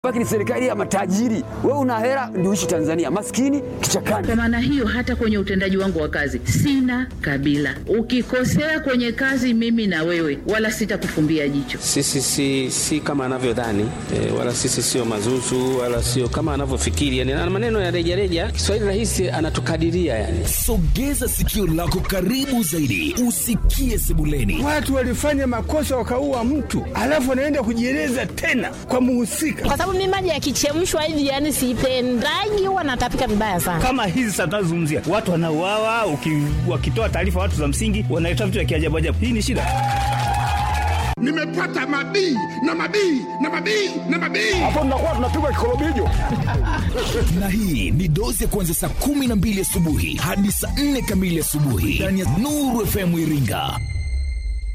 Baki ni serikali ya matajiri. Wewe una hela ndio uishi Tanzania, maskini kichakani. Kwa maana hiyo, hata kwenye utendaji wangu wa kazi sina kabila. Ukikosea kwenye kazi, mimi na wewe, wala sitakufumbia jicho. Sisi si, si kama anavyodhani e, wala sisi sio mazuzu wala sio kama anavyofikiri yani, na maneno ya rejareja. Kiswahili rahisi anatukadiria yani. Sogeza sikio lako karibu zaidi, usikie sebuleni. Watu walifanya makosa wakaua mtu, alafu wanaenda kujieleza tena kwa muhusika kwa sababu mimi maji yakichemshwa hivi yani sipendagi, huwa natapika vibaya sana. Kama hizi sasa tunazungumzia watu wanauawa, wakitoa taarifa watu za msingi wanaleta vitu vya kiajabu ajabu. Hii ni shida. Nimepata mabii na mabii na mabii na mabii. Hapo tunakuwa tunapigwa kikorobijo. Na hii ni dozi ya kuanzia saa kumi na mbili asubuhi hadi saa nne kamili asubuhi ndani ya Nuru FM Iringa.